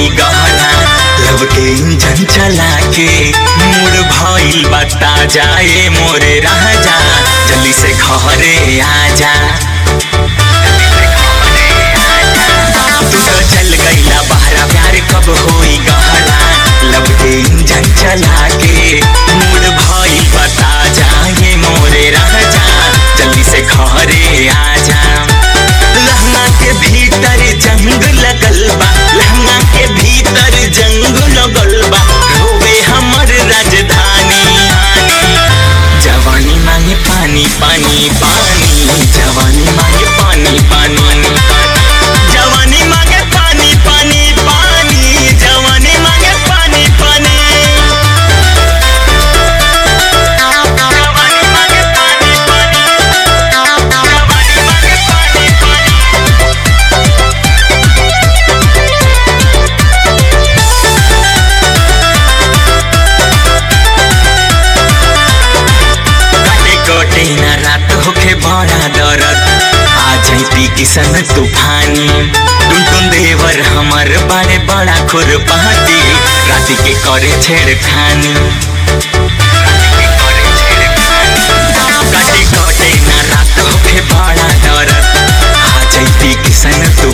होई गहना लब के इंजन चला के मूड भइल बता जाए मोरे राजा जल्दी से घरे आजा तू तो चल गईला बहरा प्यार कब होई गहना लब के इंजन चला के मूड भइल बता जाए मोरे राजा जल्दी से घरे आजा लहंगा के भीतर जंग लगल बा लहंगा के भीतर जंग लगल बा रोवे हमर राजधानी जवानी मांगे पानी पानी पानी जवानी मांगे पानी पानी जवानी मांगे पानी पानी पानी जवानी मांगे पानी पानी जवानी मांगे पानी पानी जवानी मांगे पानी पानी काटे कोटे न रात होखे बड़ा दरद आ जैती किसन तूफानी टुन टुन देवर हमर बड़े बड़ा खुरपाती राति के करे छेड़खानी काटे कोटे न रात होखे बड़ा दरद आ जैती किसन तूफानी